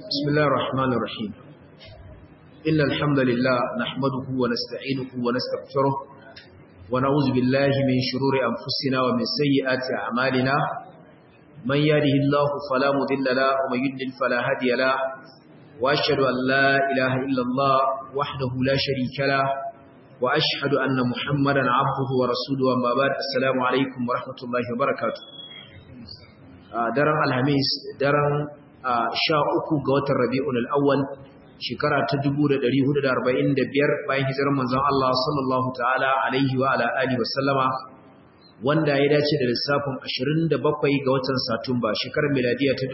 بسم الله الرحمن الرحيم إن الحمد لله نحمده ونستعينه ونستغفره ونعوذ بالله من شرور أنفسنا ومن سيئات أعمالنا من يهده الله فلا مضل له ومن يضلل فلا هادي له وأشهد أن لا إله إلا الله وحده لا شريك له وأشهد أن محمدا عبده ورسوله وما بعد السلام عليكم ورحمة الله وبركاته daren alhamis daren sha uku ga watan rabi'un al'awwal shekara ta 1445 bayan hijirar manzon Allah sallallahu ta'ala alaihi wa ala alihi wa sallama wanda ya dace da lissafin 27 ga watan satumba shekarar miladiya ta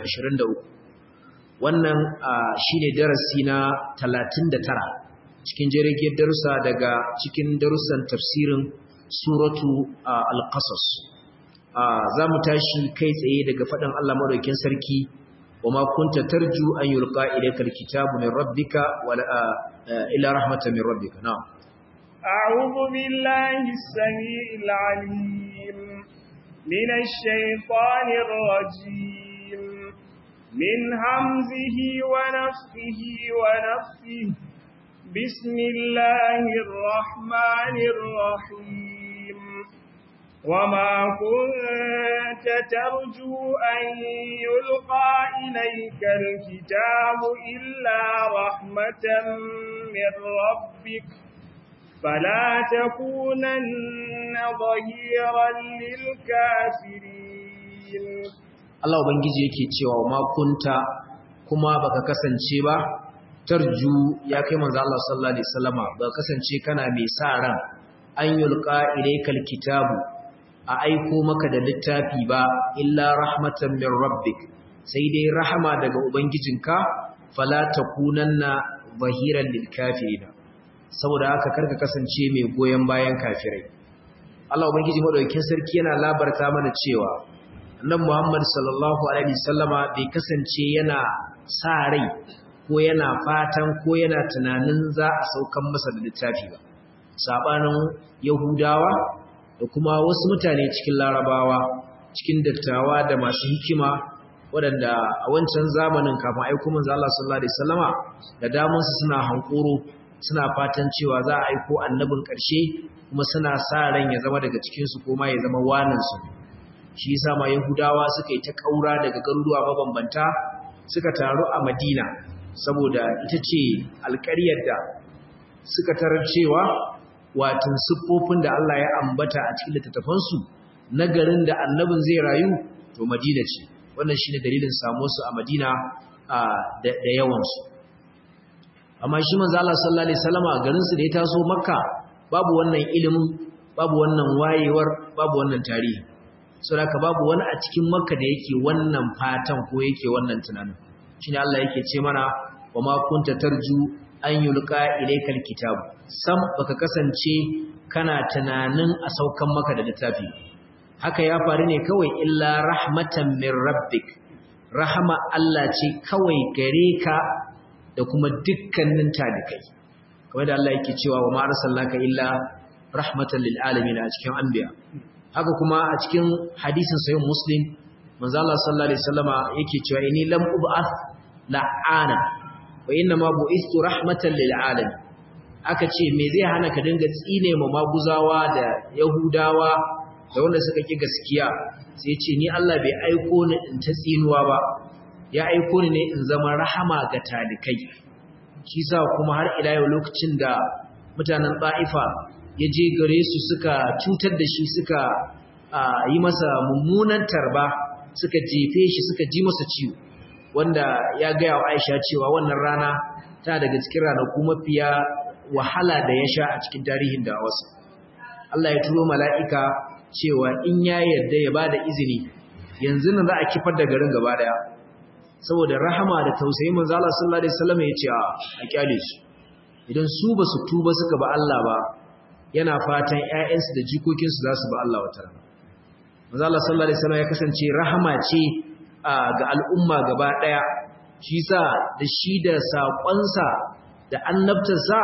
2023 wannan shine darasi na 39 cikin jirgin darussa daga cikin darussan tafsirin suratu al-qasas za mu tashi kai tsaye daga faɗin Allah maɗaukin sarki wa ma kunta tarju an yulqa ilayka alkitabu min rabbika wa ila rahmatan min rabbika na'am a'udhu billahi as-sami'il 'alim minash shaitanir rajim min hamzihi wa nafthihi wa nafthihi bismillahir rahmanir rahim وما كنت ترجو أن يلقى إليك الكتاب إلا رحمة من ربك فلا تكونن ظهيرا للكافرين Allah Ubangiji yake cewa ma kunta kuma baka kasance ba tarju ya kai manzo Allah sallallahu alaihi wasallama baka kasance kana mai sa ran an yulqa ilaykal kitabu a aiko maka da littafi ba illa rahmatan min rabbik sai dai rahama daga ubangijinka fala takunanna zahiran lil kafirin saboda haka karka kasance mai goyen bayan kafirai Allah ubangiji madaukakin sarki yana labarta mana cewa annabi Muhammad sallallahu alaihi wasallama bai kasance yana sa rai ko yana fatan ko yana tunanin za a saukan masa da littafi ba sabanin yahudawa da kuma wasu mutane cikin larabawa cikin dattawa da masu hikima waɗanda a wancan zamanin kafin aiko manzo Allah sallallahu alaihi wasallama da damun su suna hankoro suna fatan cewa za a aiko annabin ƙarshe kuma suna sa ran ya zama daga cikin su ko ma ya zama wanan su shi yasa ma yahudawa suka yi ta kaura daga garuruwa mabambanta suka taru a Madina saboda ita ce alƙaryar da suka tarar cewa watan siffofin da Allah ya ambata a cikin littattafansu na garin da annabin zai rayu to Madina ce wannan shine dalilin samu su a Madina da yawansu amma shi manzo Allah sallallahu alaihi wasallama garin su da ya taso Makka babu wannan ilimin babu wannan wayewar babu wannan tarihi saboda babu wani a cikin Makka da yake wannan fatan ko yake wannan tunanin shine Allah yake ce mana wa ma kunta tarju an yulqa ilaykal kitabu sam baka kasance kana tunanin a saukan maka da littafi haka ya faru ne kawai illa rahmatan min rabbik rahama Allah ce kawai gare ka da kuma dukkanin talikai kamar da Allah yake cewa wa ma arsalnaka illa rahmatan lil alamin a cikin anbiya haka kuma a cikin hadisin sahih muslim manzo Allah sallallahu alaihi wasallama yake cewa inni lam ub'ath la'ana wa inna ma bu'istu rahmatan lil alamin aka ce me zai hana ka dinga tsine ma maguzawa da yahudawa da wanda suka ki gaskiya sai ce ni Allah bai aiko ni in ta tsinuwa ba ya aiko ni ne in zama rahama ga talikai shi sa kuma har ila yau lokacin da mutanen Ba'ifa ya je gare su suka cutar da shi suka yi masa mummunan tarba suka jefe shi suka ji masa ciwo wanda ya gaya wa Aisha cewa wannan rana ta daga cikin ranaku mafiya wahala da ya sha a cikin tarihin da wasu. Allah ya turo mala'ika cewa in ya yarda ya ba da izini yanzu nan za a kifar da garin gaba daya saboda rahama da tausayi manzo Allah sallallahu alaihi wasallam ya ce a kyale su idan su ba su tuba suka ba Allah ba yana fatan ƴaƴansu da jikokinsu za su ba Allah wata rana manzo Allah sallallahu alaihi wasallam ya kasance rahama ce ga al'umma gaba daya shi sa da shi da saƙonsa da annabtarsa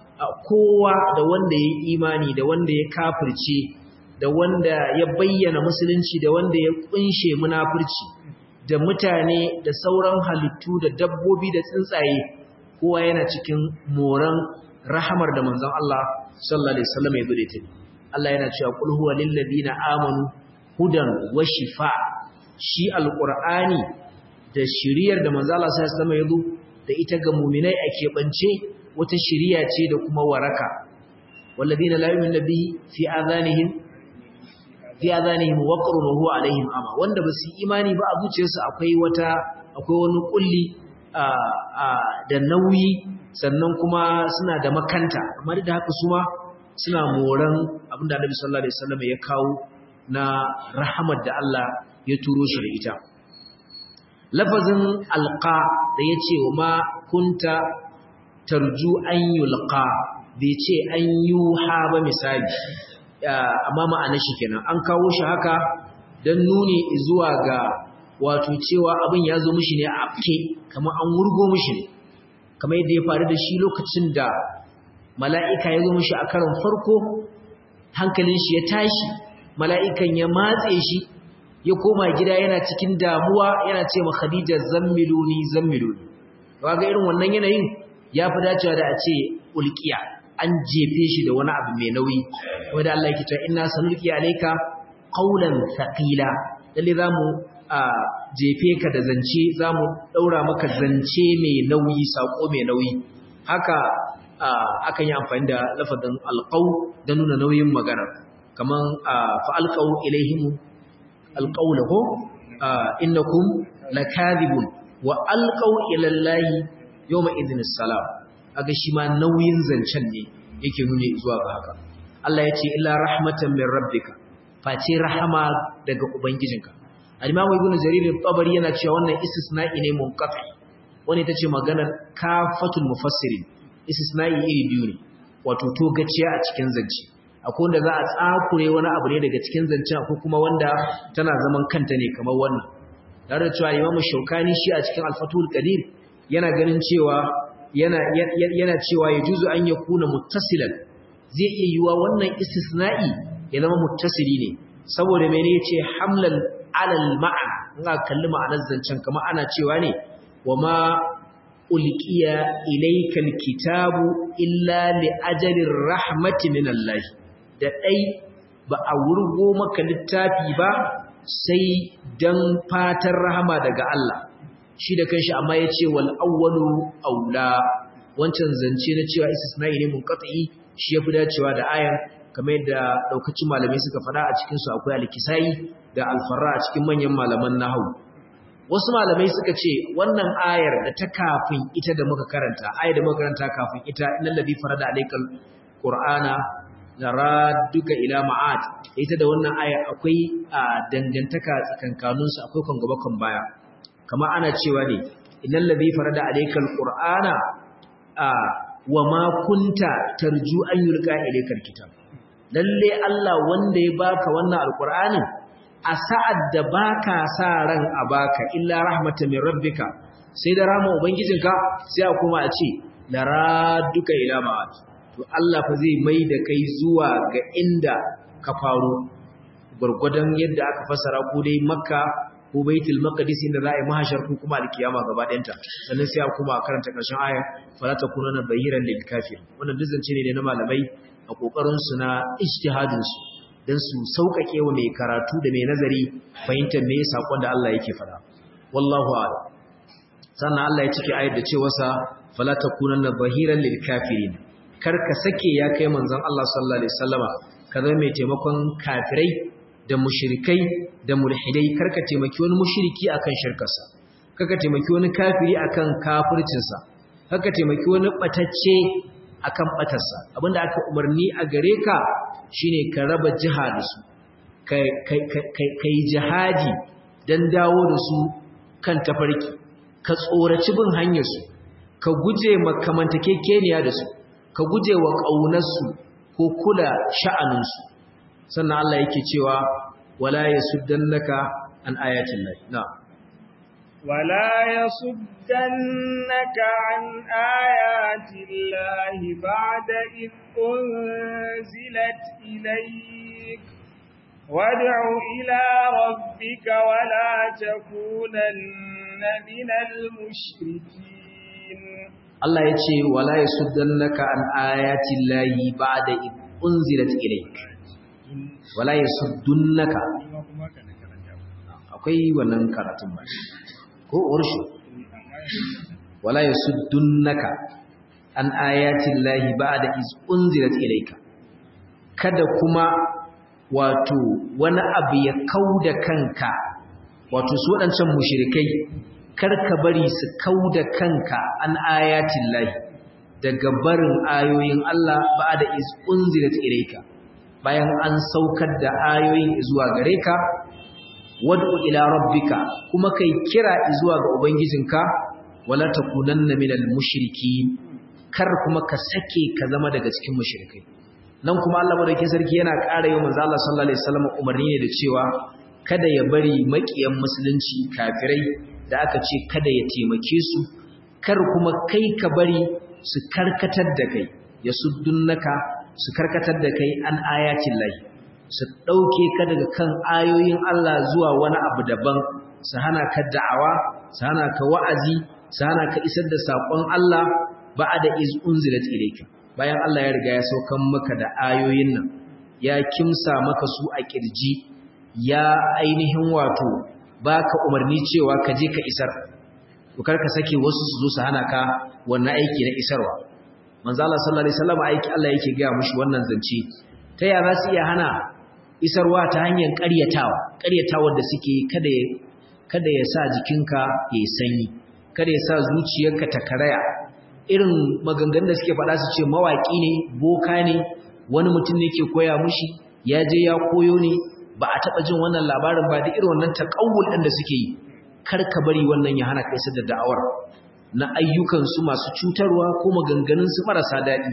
kowa da wanda ya imani da wanda ya kafirce da wanda ya bayyana musulunci da wanda ya kunshe munafurci da mutane da sauran halittu da dabbobi da tsuntsaye kowa yana cikin moran rahamar da manzon Allah sallallahu alaihi wasallam ya bude ta Allah yana cewa qul huwa lil ladina amanu hudan wa shifa shi alqur'ani da shiriyar da manzon Allah sallallahu alaihi wasallam ya zo da ita ga mu'minai a keɓance wata shiriya ce da kuma waraka walladina la yu'minu bihi fi adhanihim fi adhanihim waqrun wa huwa alaihim ama wanda ba su imani ba a zuciyarsu akwai wata akwai wani kulli da nauyi sannan kuma suna da makanta amma da haka su ma suna moran abinda Annabi sallallahu alaihi wasallam ya kawo na rahamar da Allah ya turo shi da ita lafazin alqa da yace wa ma kunta tarju an yulqa bai ce an yuha ba misali amma ma'anar shi kenan an kawo shi haka dan nuni zuwa ga wato cewa abin ya zo mishi ne a afke kamar an wurgo mishi ne kamar yadda ya faru da shi lokacin da mala'ika ya zo mishi a karon farko hankalin shi ya tashi mala'ikan ya matse shi ya koma gida yana cikin damuwa yana ce ma khadija zammiluni zammiluni ba ga irin wannan yanayin ya fi dacewa da a ce ulkiya an jefe shi da wani abu mai nauyi wanda Allah yake cewa inna sanulqi alayka qawlan thaqila lalle zamu jefe ka da zance zamu daura maka zance mai nauyi sako mai nauyi haka akan yi amfani da lafazin alqaw da nuna nauyin magana kaman fa alqaw ilaihim alqawlahu innakum lakadibun wa alqaw ila allahi yawma idhin salam aga shi ma nauyin zancen ne yake nuni zuwa ga haka Allah ya ce illa rahmatan min rabbika face rahama daga ubangijinka al-imamu ibnu jarir al-tabari yana cewa wannan istisna'i ne munqati wani tace maganar kafatul mufassirin istisna'i iri biyu ne wato togaciya a cikin zance akwai wanda za a tsakure wani abu ne daga cikin zance akwai kuma wanda tana zaman kanta ne kamar wannan tare da cewa imamu shaukani shi a cikin al-fatul qadir yana ganin cewa yana yana cewa ya juzu an ya kuna muttasilan zai iya yiwa wannan istisna'i ya zama muttasili ne saboda mene yace hamlan alal ma'ana in aka kalli ma'anar zancen kamar ana cewa ne wa ma ulqiya ilaykal kitabu illa li ajalin rahmati min Allah da dai ba a wurgo maka littafi ba sai dan fatan rahama daga Allah shi da kanshi amma ya ce wal awwalu aula wancan zance na cewa istisna'i ne munqati shi yafi dacewa da ayan kamar yadda daukacin malamai suka fada a cikin su akwai al-kisai da al-farra a cikin manyan malaman nahwu wasu malamai suka ce wannan ayar da ta kafin ita da muka karanta ayar da muka karanta kafin ita innal ladhi farada alaykal qur'ana laraduka ila ma'ad ita da wannan aya akwai dangantaka tsakankaninsu akwai kan gaba kan baya kama ana cewa ne innal ladhi farada alaykal qur'ana wa ma kunta tarju an yulqa ilaykal kitab lalle Allah wanda ya baka wannan alqur'anin a sa'ad da baka sa ran a baka illa rahmatan min rabbika sai da rahama ubangijinka sai a kuma a ce laraduka ila ma'ad to Allah fa zai mai da kai zuwa ga inda ka faro gurgudan yadda aka fasara ko dai makka ko baitul maqdis inda za a yi mahashar ko kuma alkiyama gaba ɗayanta sannan sai a kuma karanta ƙarshen aya fala takununa bayiran lil kafir wannan dizance ne na malamai a kokarin su na ijtihadin su dan su saukake wa mai karatu da mai nazari fahimtar me sakon da Allah yake fada wallahu a'lam sannan Allah ya cike ayar da cewa sa fala takununa bahiran lil kafirin kar ka sake ya kai manzon Allah sallallahu alaihi wasallama ka zama mai taimakon kafirai da mushrikai da mulhidai karka taimaki wani mushriki akan shirkarsa kaka taimaki wani kafiri akan kafircinsa kaka taimaki wani batacce akan batarsa abinda aka umarni a gare ka shine ka raba jihadi su kai jihadi dan dawo da su kan tafarki ka tsoraci bin hanyar su ka guje makamantakekeniya da su ka guje wa ƙaunarsu ko kula sha'aninsu sannan Allah yake cewa wala yasuddannaka an ayatin lahi na wala yasuddannaka an ayatin lahi ba'da id unzilat ilayk وادع إلى ربك ولا تكونن من المشركين Allah ya ce wala yasuddannaka an ayati llahi ba'da id unzilat ilayk wala yasuddunaka akwai wannan karatun ba ko urshu wala yasuddunaka an ayati llahi ba'da iz unzilat ilayka kada kuma wato wani abu ya kauda kanka wato su wadancan mushrikai kar ka bari su kauda kanka an ayatin lahi daga barin ayoyin Allah ba'da iz unzilat ilayka bayan an saukar da ayoyin zuwa gare ka wad'u ila rabbika kuma kai kira zuwa ga ubangijinka wala takunanna minal mushrikeen kar kuma ka sake ka zama daga cikin mushrikai nan kuma Allah madaukakin sarki yana ƙara yi manzo Allah sallallahu alaihi wasallam umarni ne da cewa kada ya bari makiyan musulunci kafirai da aka ce kada ya taimake su kar kuma kai ka bari su karkatar da kai ya suddunaka su karkatar da kai an ayatin lahi su ɗauke ka daga kan ayoyin Allah zuwa wani abu daban su hana ka da'awa su hana ka wa'azi su hana ka isar da saƙon Allah ba da iz unzilat ilayka bayan Allah ya riga ya saukan maka da ayoyin nan ya kimsa maka su a kirji ya ainihin wato baka umarni cewa ka je ka isar to kar ka sake wasu su zo su hana ka wannan aiki na isarwa manzo Allah sallallahu alaihi wasallam aiki Allah yake ga mushi wannan zance ta ya za su iya hana isarwa ta hanyar ƙaryatawa ƙaryatawar da suke kada ya kada ya sa jikinka ya sanyi kada ya sa zuciyarka ta karaya irin maganganun da suke faɗa su ce mawaƙi ne boka ne wani mutum ne ke koya mushi ya je ya koyo ne ba a taɓa jin wannan labarin ba da irin wannan taƙawul ɗin da suke yi kar ka bari wannan ya hana kai da da'awar na ayyukansu masu cutarwa ko maganganunsu marasa daɗi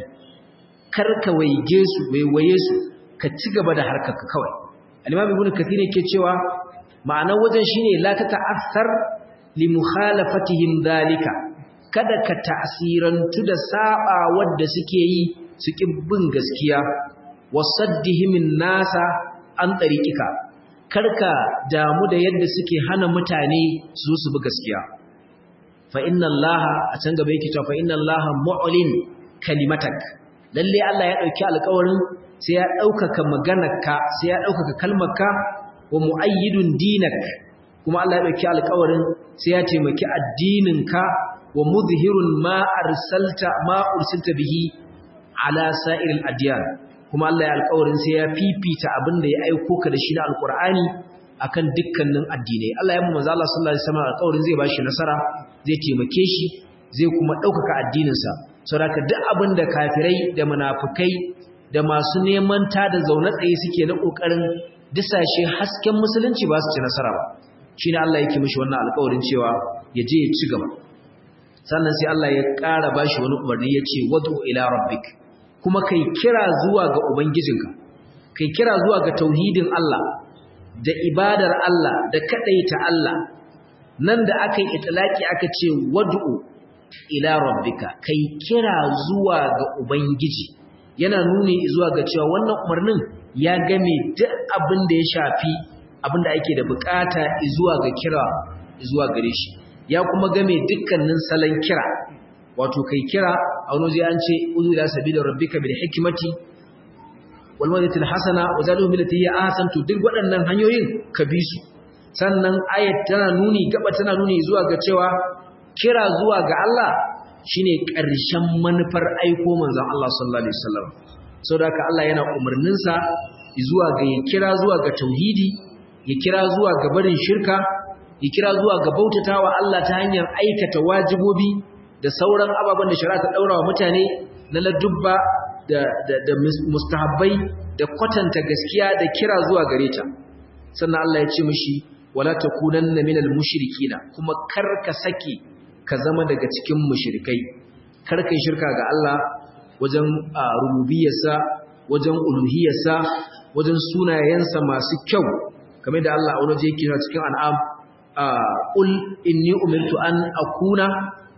kar ka waige su waiwaye su ka ci gaba da harkarka kawai al-imam ibnu kathir yake cewa ma'anar wajen shine la ta ta'assar li mukhalafatihim dalika kada ka ta'sirantu da saba wadda suke yi su bin gaskiya wasaddihimin nasa an tariqika karka damu da yadda suke hana mutane su su bi gaskiya fa inna allaha a can gaba yake cewa fa inna allaha mu'lin kalimatak lalle Allah ya dauki alƙawarin sai ya daukaka maganarka sai ya daukaka kalmarka wa muayyidun dinak kuma Allah ya dauki alƙawarin sai ya taimaki addininka wa muzhirun ma arsalta ma ursilta bihi ala sa'iril adyan kuma Allah ya alƙawarin sai ya fifita abin da ya aiko ka da shi na alƙur'ani akan dukkanin addinai Allah ya mu manzo Allah sallallahu alaihi wasallam alƙawarin zai bashi nasara zai taimake shi zai kuma ɗaukaka addininsa saboda duk abin da kafirai da munafukai da masu neman ta da zaune tsaye suke na ƙoƙarin disashe hasken musulunci ba su ci nasara ba shine Allah yake mishi wannan alƙawarin cewa ya je ya ci gaba sannan sai Allah ya ƙara bashi wani umarni ya ce wadu ila rabbik kuma kai kira zuwa ga ubangijinka kai kira zuwa ga tauhidin Allah da ibadar Allah da kadaita Allah nan da aka yi itlaki aka ce wadu ila rabbika kai kira zuwa ga ubangiji yana nuni zuwa ga cewa wannan umarnin ya game duk abin da ya shafi abin da ake da bukata zuwa ga kira zuwa gare shi ya kuma game dukkanin salon kira wato kai kira a wani zai an ce uzu ila sabila rabbika bil hikmati wal mawdatil hasana wa zadu millati ya ahsan to duk waɗannan hanyoyin ka bi su sannan ayat tana nuni gaba tana nuni zuwa ga cewa kira zuwa ga Allah shine ƙarshen manufar aiko manzon Allah sallallahu alaihi wasallam saboda haka Allah yana umarnin sa zuwa ga ya kira zuwa ga tauhidi ya kira zuwa ga barin shirka ya kira zuwa ga bautatawa Allah ta hanyar aikata wajibobi da sauran ababen da shari'a ta daura wa mutane na ladubba da da, da mustahabbai da kwatanta gaskiya da kira zuwa gare ta sannan Allah ya ce mishi wala takunanna minal mushrikina kuma kar ka sake ka zama daga cikin mushrikai kar kai shirka ga Allah wajen rububiyarsa wajen uluhiyarsa wajen sunayensa masu kyau kamar da Allah a wani yake cikin an'am qul inni umirtu an akuna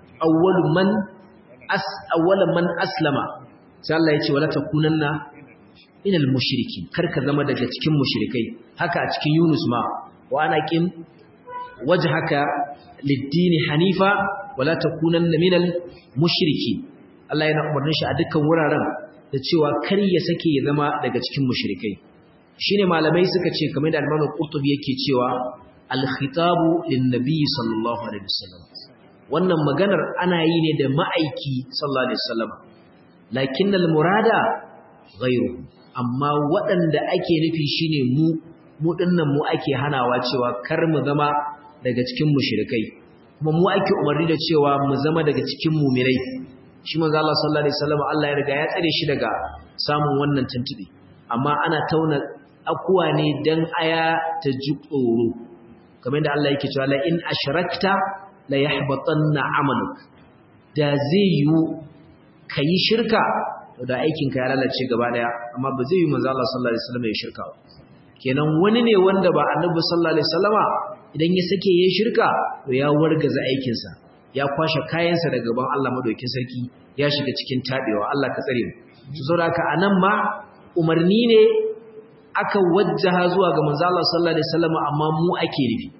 awwalu man as awwala man aslama sai Allah ya ce wala takunanna minal mushriki karka zama daga cikin mushrikai haka a cikin Yunus ma wa ana qim wajhaka lid-dini hanifa wala takunanna minal mushriki Allah yana umarnin shi a dukkan wuraren da cewa kar ya sake ya zama daga cikin mushrikai shine malamai suka ce kamar da Imam Qurtubi yake cewa al-khitabu lin-nabi sallallahu alaihi wasallam wannan maganar ana yi ne da ma'aiki sallallahu alaihi wasallam lakinnal murada ghayru amma waɗanda ake nufi shine mu mu dinnan mu ake hanawa cewa kar mu zama daga cikin mushrikai kuma mu ake umarni da cewa mu zama daga cikin mu'minai shi manzo Allah sallallahu alaihi wasallam Allah ya riga ya tsare shi daga samun wannan tuntubi amma ana tauna akuwa ne dan aya ta ji tsoro kamar da Allah yake cewa la in ashrakta la yahbatanna amaluk da zai yi kai shirka da aikin ka ya lalace gaba daya amma ba zai yi manzo Allah sallallahu alaihi wasallam ya shirka ba kenan wani ne wanda ba annabi sallallahu alaihi wasallama idan ya sake yayin shirka to ya wargaza aikin sa ya kwashe kayansa daga gaban Allah madaukakin sarki ya shiga cikin tabewa Allah ka tsare mu to saboda haka anan ma umarni ne aka wajjaha zuwa ga manzo Allah sallallahu alaihi wasallama amma mu ake nufi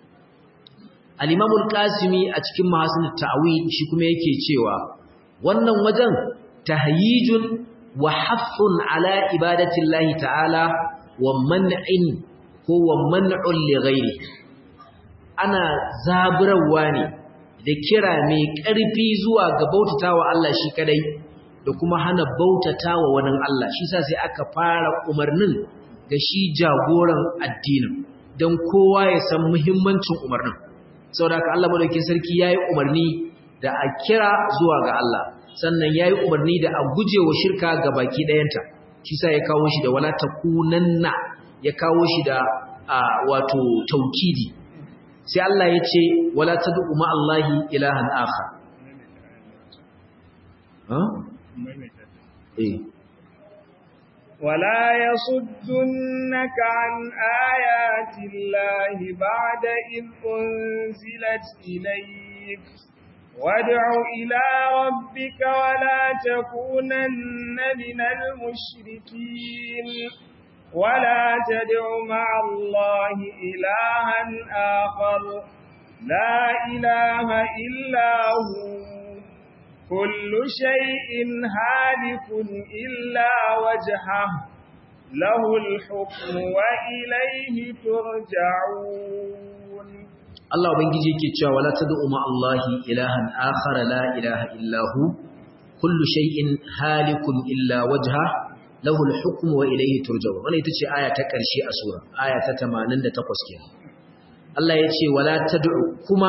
al-Imam al-Qasimi a cikin Mahasin at-Ta'wil shi kuma yake cewa wannan wajen tahyijun wa haffun ala ibadati Allah ta'ala wa man'in ko wa man'un li ghairi ana zaburawa ne da kira mai ƙarfi zuwa ga bautatawa Allah shi kadai da kuma hana bautatawa wani Allah shi sa sai aka fara umarnin ga shi jagoran addinin don kowa ya san muhimmancin umarnin saboda haka Allah madaukakin sarki yayi umarni da a kira zuwa ga Allah sannan yayi umarni da a gujewa shirka ga baki ɗayanta shi sa ya kawo shi da wala takunanna ya kawo shi da wato taukidi sai Allah ya ce wala tad'u ma Allahi ilahan akhar ha eh ولا يصدنك عن آيات الله بعد إذ أنزلت إليك وادع إلى ربك ولا تكونن من المشركين ولا تدع مع الله إلها آخر لا إله إلا هو كل شيء هالك إلا وجهه له الحكم وإليه ترجعون Allah ubangiji yake cewa wala tad'u ma Allahi ilahan akhar la ilaha illa hu kullu shay'in halikun illa wajha lahu al-hukmu wa ilayhi turja'un wannan ita ce aya ta ƙarshe a sura aya ta 88 kenan Allah ya ce wala tad'u kuma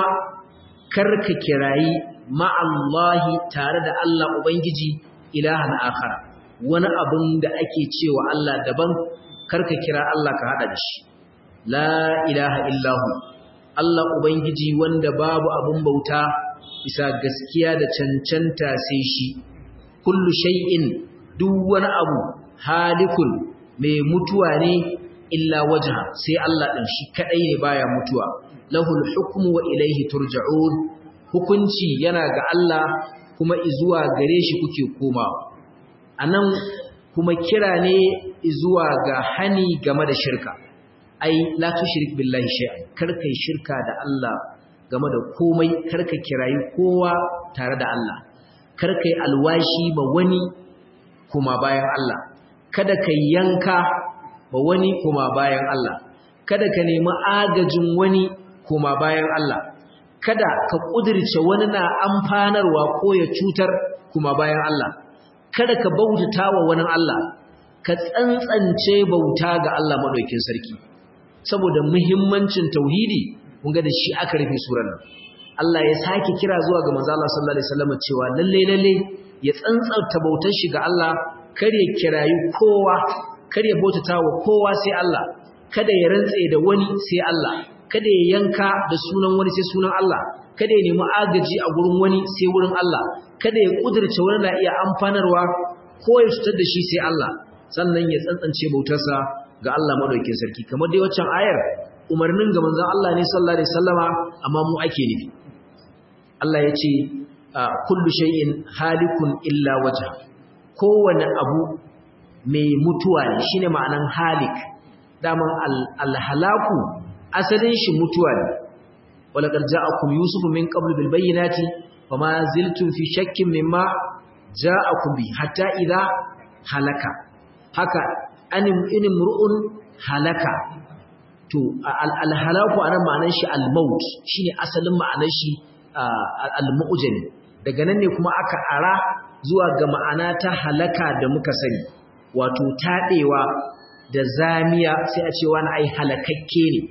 karka kirayi ma Allahi tare da Allah ubangiji ilahan akhar wani abun da ake cewa Allah daban karka kira Allah ka hada da shi la ilaha illa hu Allah Ubangiji wanda babu abin bauta bisa gaskiya da cancanta sai shi, kullu shay'in duk wani abu halikun mai mutuwa ne illa wajaha sai Allah ɗin shi kaɗai ne baya mutuwa, lahul hukmu wa ilaihi turja'un hukunci yana ga Allah kuma izuwa gare shi kuke koma. A nan kuma kira ne izuwa ga hani game da shirka. ai la tushrik billahi shay'an karka yi shirka da Allah game da komai karka kirayi kowa tare da Allah karka yi alwashi ba wani kuma bayan Allah kada ka yanka ba wani kuma bayan Allah kada ka nemi agajin wani kuma bayan Allah kada ka kudirce wani na amfanarwa ko ya cutar kuma bayan Allah kada ka bautata wa wani Allah ka tsantsance bauta ga Allah madaukakin sarki saboda muhimmancin tauhidi kun ga da shi aka rufe surar nan Allah ya sake kira zuwa ga manzo Allah sallallahu alaihi wasallam cewa lalle lalle ya tsantsanta bautar shi ga Allah kar ya kirayi kowa kar ya bautata wa kowa sai Allah kada ya rantse da wani sai Allah kada ya yanka da sunan wani sai sunan Allah kada ya nemi agaji a gurin wani sai wurin Allah kada ya kudirce wani na iya amfanarwa ko ya cutar da shi sai Allah sannan ya tsantsance bautarsa ga Allah madaukakin sarki kamar dai waccan ayar umarnin ga manzon Allah ne sallallahu alaihi wasallama amma mu ake nufi Allah ya ce kullu shay'in halikun illa wajha kowane abu mai mutuwa ne shine ma'anan halik daman alhalaku asalin shi mutuwa ne walaqad ja'akum yusufu min qablu bil bayyinati fama ziltum fi shakkin mimma ja'akum bi hatta idha halaka haka anim inim ru'un halaka to alhalaku anan ma'anar shi almaut shine asalin ma'anar shi almu'jami daga nan ne kuma aka ara zuwa ga ma'ana ta halaka da muka sani wato taɗewa da zamiya sai a ce wani ai halakakke ne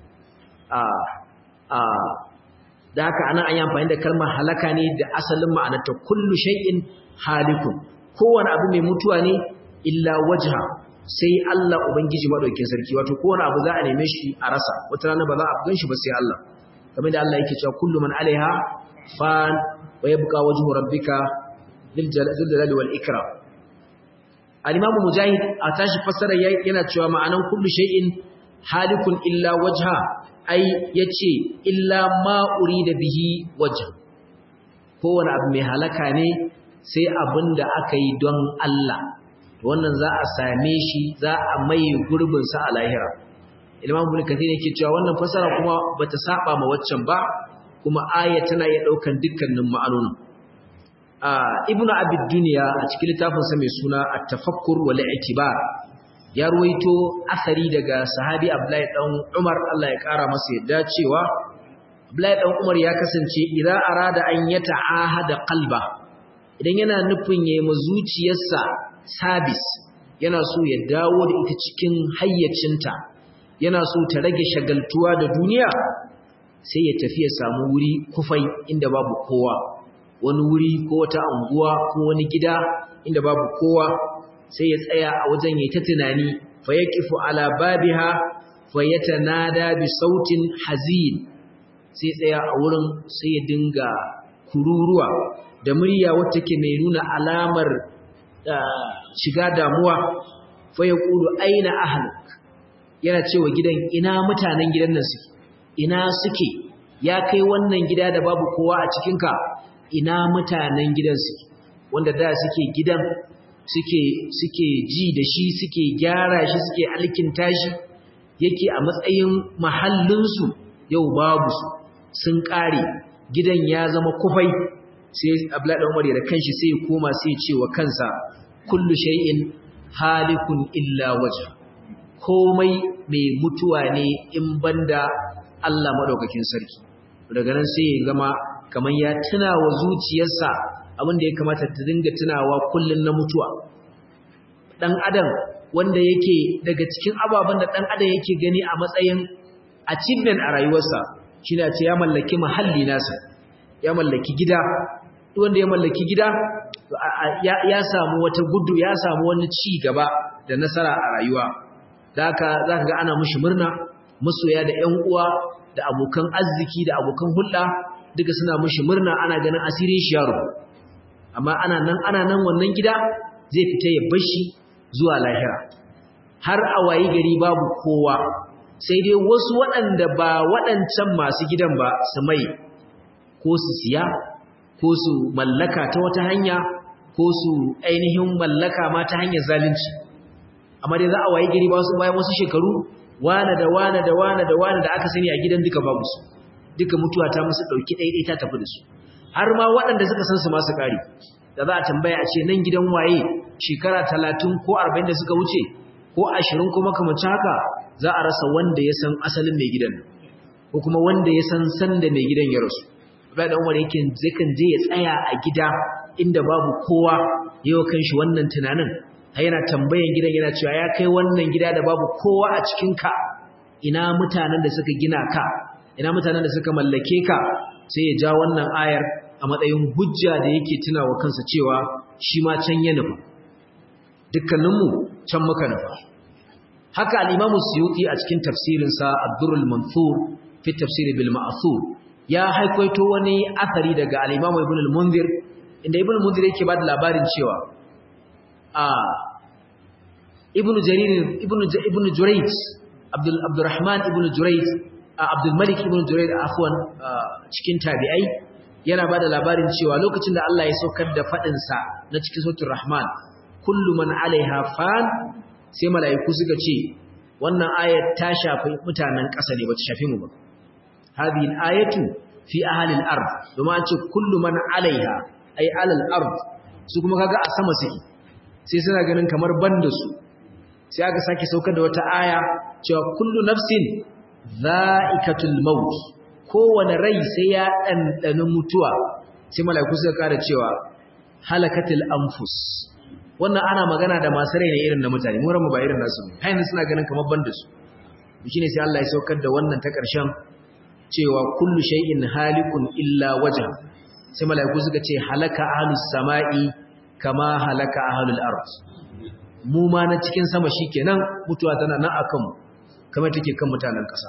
da haka ana an yi amfani da kalmar halaka ne da asalin ma'anarta kullu shay'in halikun kowane abu mai mutuwa ne illa wajha sai Allah ubangiji madaukakin sarki wato kowane abu za a neme shi a rasa wata rana ba za a gan shi ba sai Allah kamar da Allah yake cewa kullu man alaiha fan wa yabqa wajhu rabbika dhil jalali wal ikram al-imam mujahid a tashi fassara yana cewa ma'anan kullu shay'in halikun illa wajha ai yace illa ma urida bihi wajh kowane abu mai halaka ne sai abinda aka yi don Allah wannan za a same shi za a mai gurbin sa a lahira Imam Ibn Kathir yake cewa wannan fasara kuma bata saba ma waccan ba kuma aya tana iya daukan dukkanin ma'anonin Ibn Abi Dunya a cikin littafin sa mai suna At-Tafakkur wal I'tibar ya ruwaito asari daga sahabi Abdullahi dan Umar Allah ya kara masa yadda cewa Abdullahi dan Umar ya kasance idza arada an yata'ahada qalba idan yana nufin yayi zuciyarsa sabis yana so ya dawo da ita cikin hayyacinta yana so ta rage shagaltuwa da duniya sai ya tafi ya samu wuri kufai inda babu kowa wani wuri ko wata anguwa ko wani gida inda babu kowa sai ya tsaya a wajen yayi ta tunani fa yaqifu ala babiha fa yatanada bi sautin hazin sai tsaya a wurin sai ya dinga kururuwa da murya wacce ke mai nuna alamar shiga damuwa fa ya ƙulu aina ahaluk yana cewa gidan ina mutanen gidan nan suke ina suke ya kai wannan gida da babu kowa a cikinka ina mutanen gidan suke wanda da suke gidan suke suke ji da shi suke gyara shi suke alkinta shi yake a matsayin mahallinsu yau babu su sun ƙare gidan ya zama kufai sai Abdullahi dan Umar da kanshi sai ya koma sai ya ce wa kansa kullu shay'in halikun illa wajh komai mai mutuwa ne in banda Allah madaukakin sarki daga nan sai ya gama kaman ya tuna wa zuciyarsa abin da ya kamata ta dinga tunawa kullun na mutuwa dan adam wanda yake daga cikin ababen da dan adam yake gani a matsayin achievement a rayuwarsa shine ce ya mallaki mahalli nasa ya mallaki gida wanda ya mallaki gida ya samu wata gudu ya samu wani ci gaba da nasara a rayuwa da haka za ka ga ana mushi murna masoya da ‘yan uwa da abokan arziki da abokan hulɗa duka suna mushi murna ana ganin asirin shi yaro amma ana nan ana nan wannan gida zai fita ya bashi zuwa lahira har a wayi gari babu kowa sai dai wasu waɗanda ba waɗancan masu gidan ba su mai ko su siya ko su mallaka ta wata hanya ko su ainihin mallaka ma ta hanyar zalunci amma dai za a wayi gari bayan wasu shekaru wane da wane da wane da wane da aka sani a gidan duka babu su duka mutuwa ta musu ɗauki ɗaiɗai ta tafi da su har ma waɗanda suka san su masu ƙari da za a tambaya a ce nan gidan waye shekara talatin ko arba'in da suka wuce ko ashirin ko makamancin haka za a rasa wanda ya san asalin mai gidan ko kuma wanda ya san sanda mai gidan ya rasu Abdullahi dan Umar yake zakan je ya tsaya a gida inda babu kowa yau kanshi wannan tunanin har yana tambayan gidan yana cewa ya kai wannan gida da babu kowa a cikin ka ina mutanen da suka gina ka ina mutanen da suka mallake ka sai ya ja wannan ayar a matsayin hujja da yake tunawa kansa cewa shi ma can ya nufa dukkaninmu can muka nufa haka al-Imam Suyuti a cikin tafsirinsa Ad-Durrul Mansur fi tafsir bil Ma'thur ya haikwaito wani athari daga al-Imam Ibn al-Munzir inda Ibn al-Munzir yake ba da labarin cewa a Ibn Jarir Ibn Ibn Jurayj Abdul Abdurrahman Ibn Jurayj Abdul Malik Ibn Jurayj afwan cikin tabi'ai yana ba da labarin cewa lokacin da Allah ya saukar da fadin sa na cikin suratul Rahman kullu man alaiha fan sai mala'iku suka ce wannan ayat ta shafi mutanen ƙasa ne ba ta shafi mu ba hadhihi al-ayatu fi ahli al-ard domin an ce kullu man alaiha ay alal ard su kuma kaga a sama suke sai suna ganin kamar banda su sai aka sake saukar da wata aya cewa kullu nafsin za'ikatul maut kowane rai sai ya ɗanɗani mutuwa sai mala'iku suka kara cewa halakatul anfus wannan ana magana da masu rai ne irin na mutane mu ranmu ba irin nasu ne hayin suna ganin kamar banda su shine sai Allah ya saukar da wannan ta ƙarshen cewa kullu shay'in halikun illa wajha sai mala'iku suka ce halaka ahlus sama'i kama halaka ahlul ard mu ma na cikin sama shikenan mutuwa tana nan akan mu kamar take kan mutanen ƙasa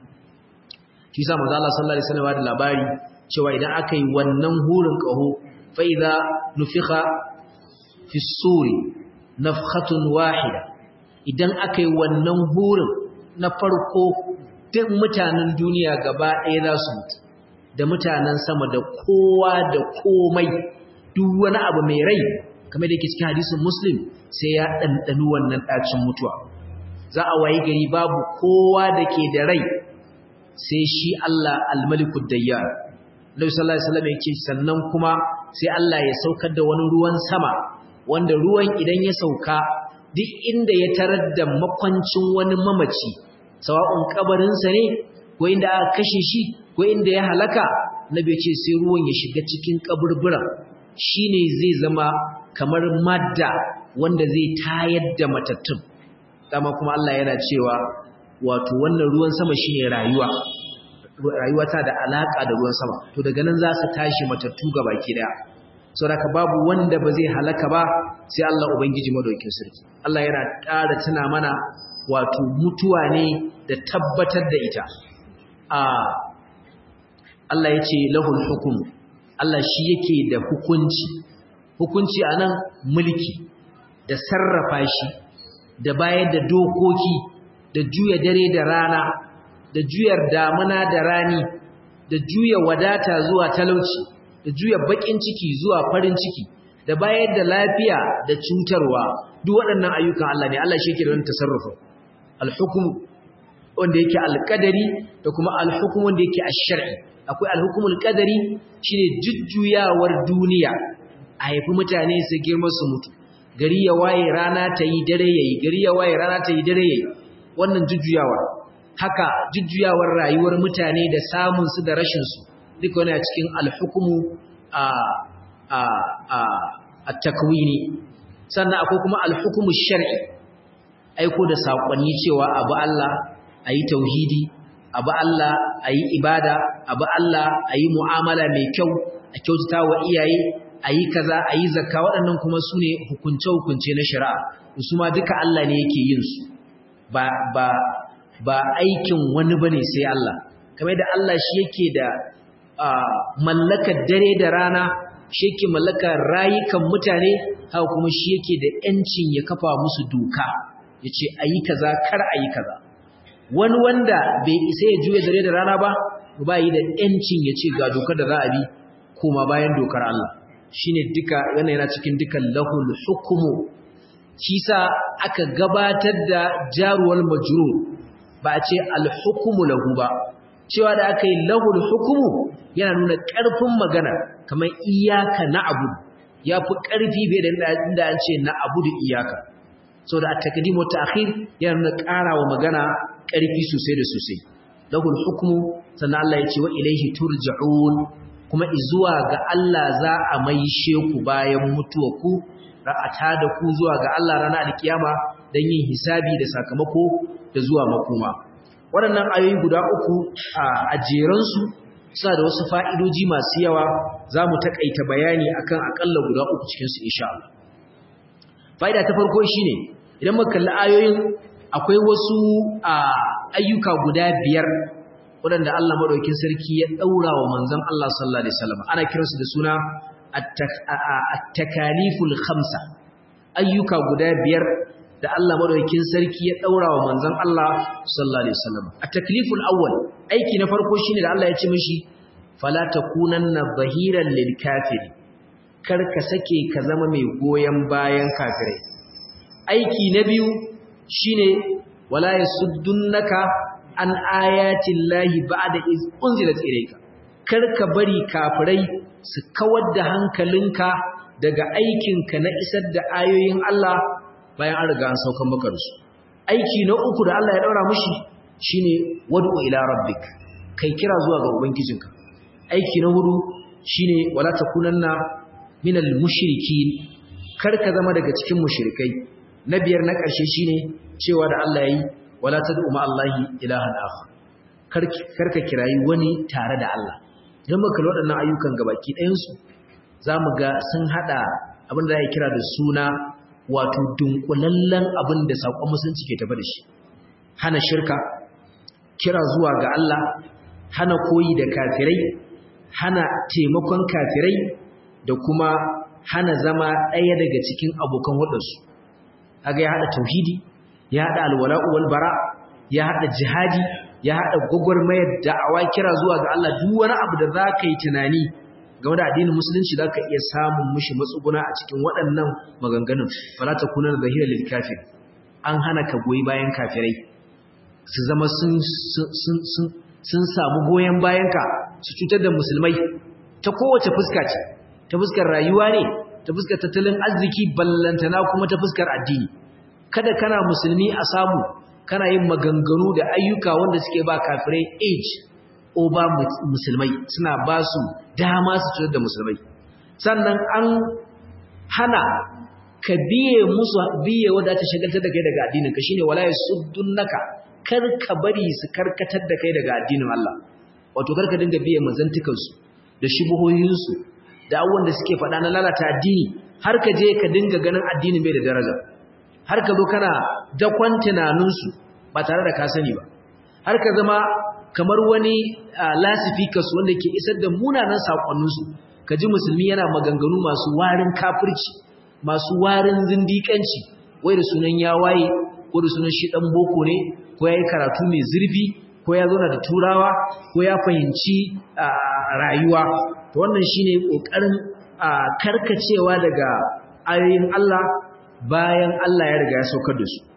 shi sa manzo Allah sallallahu alaihi wasallam da labari cewa idan aka yi wannan hurin kaho fa idza nufikha fi suri nafkhatun wahida idan aka yi wannan hurin na farko duk mutanen duniya gaba ɗaya za su mutu da mutanen sama da kowa da komai duk wani abu mai rai kamar da yake cikin hadisin muslim sai ya ɗanɗani wannan ɗacin mutuwa za a wayi gari babu kowa da ke da rai sai shi Allah almalikud dayyar Nabi sallallahu alaihi wasallam yake sannan kuma sai Allah ya saukar da wani ruwan sama wanda ruwan idan ya sauka duk inda ya tarar da makwancin wani mamaci sawa'un kabarinsa ne ko inda aka kashe shi ko inda ya halaka Nabi ya ce sai ruwan ya shiga cikin kaburburan shine zai zama kamar madda wanda zai tayar da matattun dama kuma Allah yana cewa wato wannan ruwan sama shine rayuwa rayuwa ta da alaka da ruwan sama to daga nan za su tashi matattu ga baki daya saboda babu wanda ba zai halaka ba sai Allah ubangiji madaukakin sarki Allah yana ƙara tuna mana wato mutuwa ne da tabbatar da ita a Allah ya ce lahul hukum Allah shi yake da hukunci hukunci anan mulki da sarrafa shi da bayar da dokoki da juya dare da rana da juyar damuna da rani da juya wadata zuwa talauci da juya bakin ciki zuwa farin ciki da bayar da lafiya da cutarwa duk waɗannan ayyukan Allah ne Allah shi yake da wannan tasarrufa al-hukm wanda yake al-qadari da kuma al-hukm wanda yake ash-shar'i akwai al-hukmul qadari shine jujjuyawar duniya a haifi mutane su girma su mutu gari ya waye rana ta yi dare yayi gari ya waye rana ta yi dare yayi wannan jujjuyawa haka jujjuyawar rayuwar mutane da samun su da rashin su duka wani a cikin alhukumu a a a at-takwini sannan akwai kuma alhukumu shar'i aiko da sakonni cewa abu Allah ayi tauhidi abu Allah ayi ibada abu Allah ayi mu'amala mai kyau a kyautata wa iyaye ayi kaza ayi zakka waɗannan kuma sune hukunce hukunce na shari'a su ma duka Allah ne yake yin su ba ba ba aikin wani bane sai Allah kamar da Allah shi yake da mallakar dare da rana shi yake mallakar rayukan mutane haka kuma shi yake da yancin ya kafa musu doka yace ayi kaza kar ayi kaza wani wanda bai isa ya juya dare da rana ba ba yi da yancin ya ce ga dokar da za a bi kuma bayan dokar Allah shine duka yana yana cikin dukan lahul hukmu shi sa aka gabatar da jaruwal majrur ba a ce alhukumu lahu ba cewa da aka yi lahul hukumu yana nuna ƙarfin magana kamar iyaka na abu ya fi ƙarfi bai da inda an ce na abu da iyaka so da takadimu ta akhir yana nuna ƙara wa magana ƙarfi sosai da sosai lahul hukumu sannan Allah ya ce wa ilaihi turja'un kuma izuwa ga Allah za a maishe ku bayan mutuwa ku ra'ata da ku zuwa ga Allah ranar alkiyama don yin hisabi da sakamako da zuwa makoma waɗannan ayoyi guda uku a jeransu suna da wasu fa'idoji masu yawa za mu taƙaita bayani akan aƙalla guda uku cikinsu insha Allah fa'ida ta farko shi ne idan muka kalli ayoyin akwai wasu ayyuka guda biyar waɗanda Allah maɗaukin sarki ya ɗaura wa manzon Allah sallallahu alaihi wasallam ana kiransu da suna at-takaliful khamsa ayyuka guda biyar da Allah madaukakin sarki ya daura wa manzon Allah sallallahu alaihi wasallam at-takliful awwal aiki na farko shine da Allah ya ce mishi fala takunanna zahiran lil kafiri kar ka sake ka zama mai goyen bayan kafirai aiki na biyu shine wala yasuddunaka an ayatin lahi ba'da iz unzilat ilayka kar ka bari kafirai su kawar da hankalinka daga aikinka na isar da ayoyin Allah bayan an riga an saukan maka da su aiki na uku da Allah ya daura mushi shine wad'u ila rabbik kai kira zuwa ga ubangijinka aiki na hudu shine wala takunanna minal mushrikin kar ka zama daga cikin mushrikai na biyar na ƙarshe shine cewa da Allah yayi wala tad'u ma Allahi ilahan akhar kar kar ka kirayi wani tare da Allah idan muka kalli waɗannan ayyukan gabaki ɗayan su zamu ga sun hada abin da ya kira da suna wato dunkulallen abin da sakon musulunci ke tafi da shi hana shirka kira zuwa ga Allah hana koyi da kafirai hana taimakon kafirai da kuma hana zama ɗaya daga cikin abokan waɗansu kaga ya haɗa tauhidi ya haɗa alwala'u wal bara ya haɗa jihadi ya haɗa gwagwarmayar da'awa kira zuwa ga Allah duk wani abu da za ka yi tunani game da addinin musulunci za ka iya samun mushi matsuguna a cikin waɗannan maganganun fala ta kuna da zahira lil kafir an hana ka goyi bayan kafirai su zama sun sun samu goyon bayanka su cutar da musulmai ta kowace fuska ce ta fuskar rayuwa ne ta fuskar tattalin arziki ballantana kuma ta fuskar addini kada kana musulmi a samu kana yin maganganu da ayyuka wanda suke ba kafirai age over musulmai suna ba su dama su cutar da musulmai sannan an hana ka biye musu biye wadda ta shagaltar da kai daga addinin ka shine wala yasuddunaka kar ka bari su karkatar da kai daga addinin Allah wato kar ka dinga biye mazantukansu da shubuhohinsu da abubuwan da suke faɗa na lalata addini har ka je ka dinga ganin addinin bai da daraja har ka zo kana dakon tunaninsu ba tare da ka sani ba har ka zama kamar wani lasifikas wanda ke isar da munanan saƙonninsu ka ji musulmi yana maganganu masu warin kafirci masu warin zindiƙanci wai da sunan ya waye ko da sunan shi ɗan boko ne ko ya yi karatu mai zurfi ko ya zauna da turawa ko ya fahimci rayuwa to wannan shine kokarin karkacewa daga ayoyin Allah bayan Allah ya riga ya saukar da su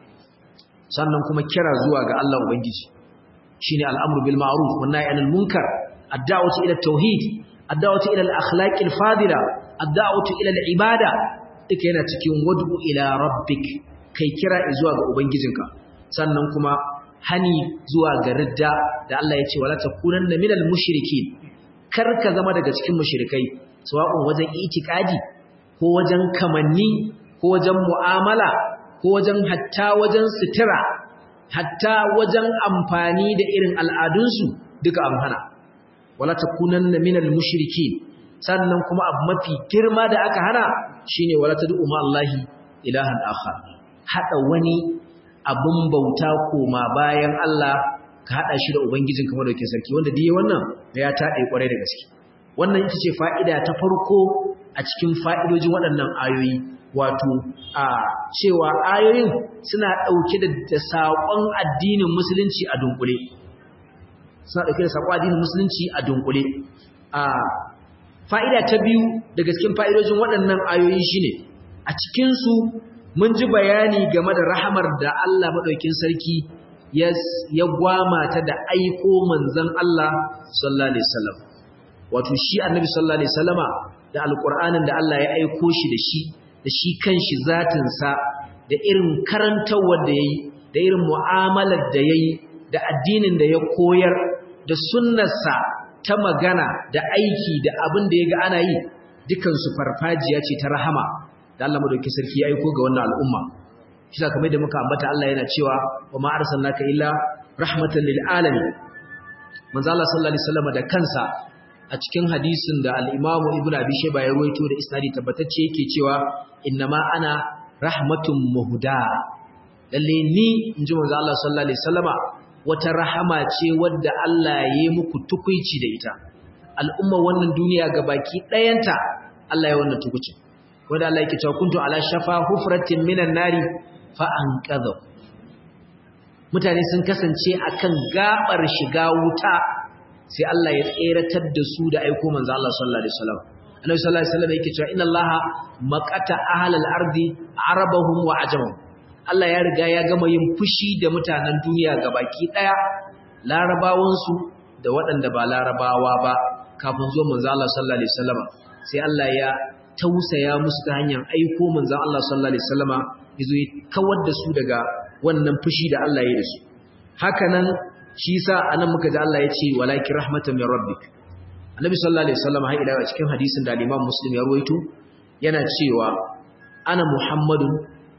sannan kuma kira zuwa ga Allah ubangiji shine al'amru bil ma'ruf wan nahy anil munkar ad-da'watu ila at-tauhid ad-da'watu ila al-akhlaq al-fadila ad-da'watu ila al-ibada duka yana cikin wad'u ila rabbik kai kira zuwa ga ubangijinka sannan kuma hani zuwa ga ridda da Allah ya ce wala takunanna minal mushrikin kar ka zama daga cikin mushrikai sawa'un wajen itikadi ko wajen kamanni ko wajen mu'amala ko wajen hatta wajen sutura hatta wajen amfani da irin al'adunsu duka an hana wala takunanna minal mushrikin sannan kuma abu mafi girma da aka hana shine wala tad'u ma Allahi ilahan akhar hada wani abun bauta koma bayan Allah ka hada shi da ubangijin kamar da ke sarki wanda diye wannan ya taɗe kwarai da gaske wannan ita ce fa'ida ta farko a cikin fa'idojin waɗannan ayoyi wato a cewa ayoyin suna ɗauke da saƙon addinin musulunci a dunkule suna ɗauke da saƙon addinin musulunci a dunkule a fa'ida ta biyu daga cikin fa'idojin waɗannan ayoyi shine a cikinsu mun ji bayani game da rahamar da Allah maɗaukin sarki ya gwama ta da aiko manzon Allah sallallahu alaihi wasallam wato shi annabi sallallahu alaihi wasallama da alqur'anin da Allah ya aiko shi da shi da shi kanshi zatin sa da irin karantawar da yayi da irin mu'amalar da yayi da addinin da ya koyar da sunnarsa ta magana da aiki da abin da yaga ana yi dukan su farfajiya ce ta rahama da Allah madaukakin sarki ya aiko ga wannan al'umma shi kamar da muka ambata Allah yana cewa wa ma arsalnaka illa rahmatan lil alamin manzo Allah sallallahu alaihi wasallam da kansa a cikin hadisin da al-Imam Ibn Abi Shayba ya ruwaito da isnadi tabbatacce yake cewa innama ana rahmatun muhda lalle ni inji manzo Allah sallallahu alaihi wasallama wata rahama ce wadda Allah ya yi muku tukuici da ita al'umma wannan duniya gabaki ɗayanta Allah ya wannan tukuici wanda Allah yake cewa kuntu ala shafa hufratin minan nari fa anqadha mutane sun kasance akan gabar shiga wuta sai Allah ya tseratar da su da aiko manzo Allah sallallahu alaihi wasallam annabi sallallahu alaihi wasallam yake cewa inna allaha maqata ahlal ardi arabahum wa ajamahum Allah ya riga ya gama yin fushi da mutanen duniya gabaki daya larabawan su da waɗanda ba larabawa ba kafin zuwa manzo Allah sallallahu alaihi wasallam sai Allah ya tausaya musu ta hanyar aiko manzo Allah sallallahu alaihi wasallama yazo ya kawar da su daga wannan fushi da Allah ya yi da su haka nan shi yasa anan muka ji Allah ya ce walakin rahmatan min rabbik annabi sallallahu alaihi wasallam har ila cikin hadisin da Imam Muslim ya ruwaito yana cewa ana Muhammadun